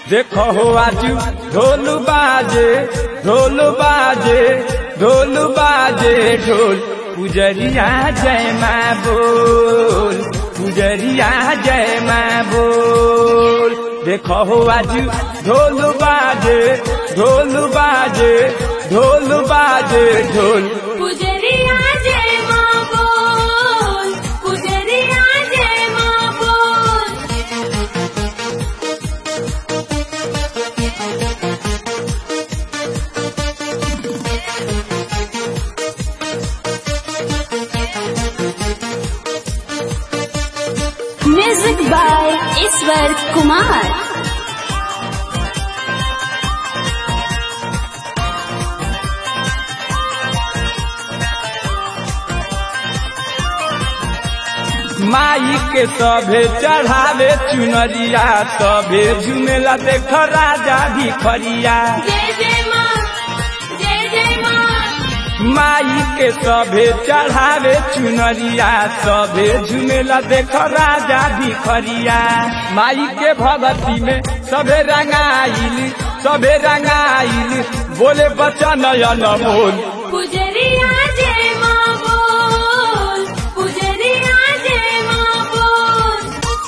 देखो हो आज ढोल बाजे ढोल बाजे ढोल बाजे ढोल पुजरिया जय माँ बोल पुजरिया जय माँ बोल देखो हो आज ढोल बाजे ढोल बाजे ढोल बाजे ढोल पुजरिया जय माँ बोल पुजरिया जय माँ बोल म्यूजिक बाय ईश्वर कुमार माई के सभे चढ़ावे चुनरिया सभे झुमेला देख राजा भिखरिया जय जय माँ जय जय माँ माई के सभे चढ़ावे चुनरिया सभे झुमेला देख राजा भिखरिया माई के भगती में सभे रंगाइल सभे रंगाइल बोले बच्चा नयन बोल पुजरिया जय माँ बोल पुजरिया जय माँ बोल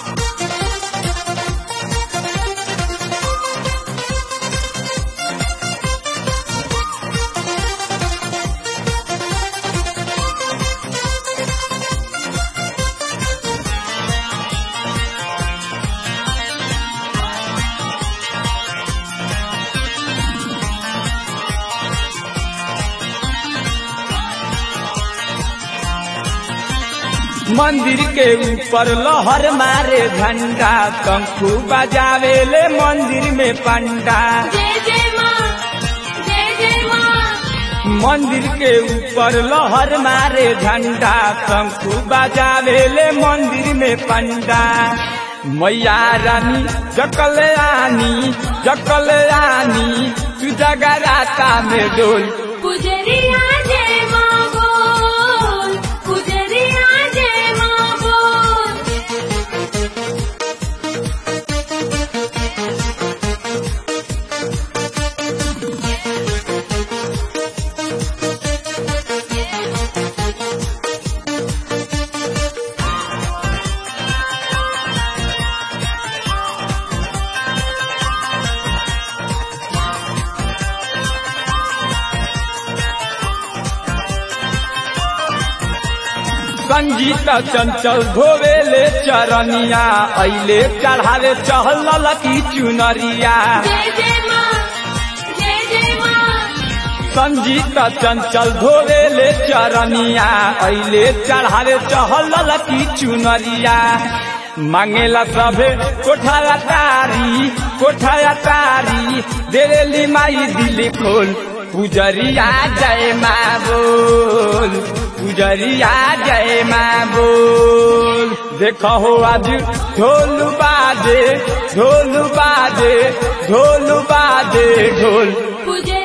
मंदिर के ऊपर लहर मारे झंडा शंखू बजावे ले मंदिर में पंडा जय जय माँ जय जय माँ मंदिर के ऊपर लहर मारे झंडा शंखू बजावे ले मंदिर में पंडा मैया रानी जकल आनी जकल आनी तू जगराता में डोल पुजरिया जय माँ बोल पुजरिया जय माँ बोल संगीत चंचल धोवेले चरनिया ऐले चढ़ावे चहल की चुनरिया जय जय माँ जय जय माँ संगीत चंचल धोवेले चरनिया ऐले चढ़ावे चहल की चुनरिया मांगेला सभे कोठाया तारी कोठाया तारी देरेली माई दिली खोल पुजरिया जय माँ बोल पुजरिया जय माँ बोल देखो हो आज ढोल बाजे ढोल बाजे ढोल बाजे ढोल पुजरिया